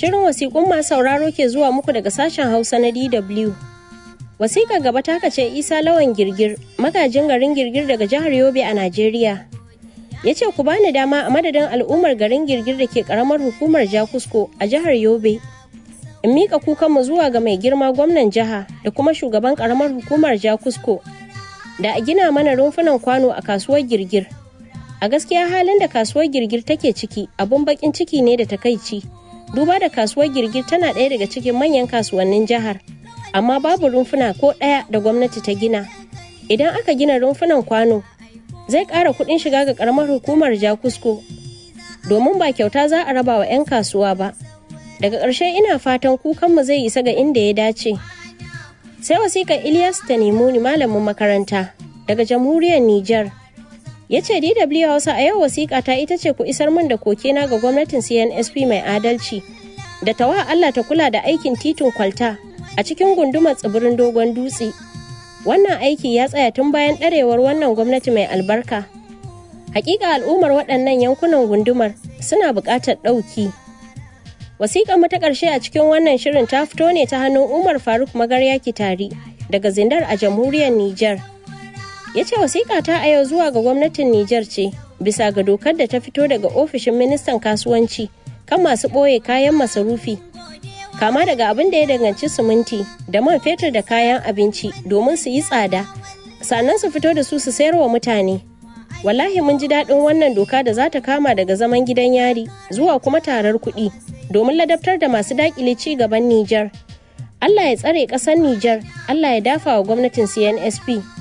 Shirin wasiƙun masu sauraro ke zuwa muku daga sashen Hausa na DW. Wasiƙar gaba ta kace Isa Lawan Girgir, magajin garin Girgir daga jihar Yobe a Najeriya. Ya ce ku bani dama a madadin al'ummar garin Girgir da ke ƙaramar hukumar Jakusko a jihar Yobe. In miƙa kukanmu zuwa ga mai girma gwamnan jiha da kuma shugaban ƙaramar hukumar Jakusko da a gina mana rumfunan kwano a kasuwar Girgir. A gaskiya halin da kasuwar Girgir take ciki abun bakin ciki ne da takaici. Duba da kasuwar Girgir tana ɗaya daga cikin manyan kasuwannin jihar. amma babu rumfuna ko ɗaya da gwamnati ta gina idan aka gina rumfunan kwano zai ƙara kuɗin shiga ga ƙaramar hukumar jakusko domin ba kyauta za a raba wa 'yan kasuwa ba daga ƙarshe ina fatan kukanmu zai isa ga inda ya dace sai wasiƙar ilyas ta nemuni malamin makaranta daga jamhuriyar niger ya ce dw hausa a yau wasiƙa ta ita ce ku isar min da kokena ga gwamnatin cnsp mai adalci da tawa allah ta kula da aikin titin kwalta a cikin gundumar tsibirin dogon dutse wannan aiki ya tsaya tun bayan ɗarewar wannan gwamnati mai albarka hakika al'ummar waɗannan yankunan gundumar suna buƙatar ɗauki wasiƙar mu ta ƙarshe a cikin wannan shirin ta fito ne ta hannun umar faruk magarya kitari daga zindar a jamhuriyar niger ya ce wasiƙa ta a yau zuwa ga gwamnatin niger ce bisa ga dokar da ta fito daga ofishin ministan kasuwanci kan masu ɓoye kayan masarufi kama daga abin da ya danganci siminti da man fetur da kayan abinci domin su yi tsada sannan su fito da su su sayar wa mutane wallahi mun ji daɗin wannan doka da za ta kama daga zaman gidan yari zuwa kuma tarar kuɗi domin ladabtar da masu daƙile ci gaban Nijar. Allah ya tsare ƙasar Nijar, Allah ya dafa wa gwamnatin CNSP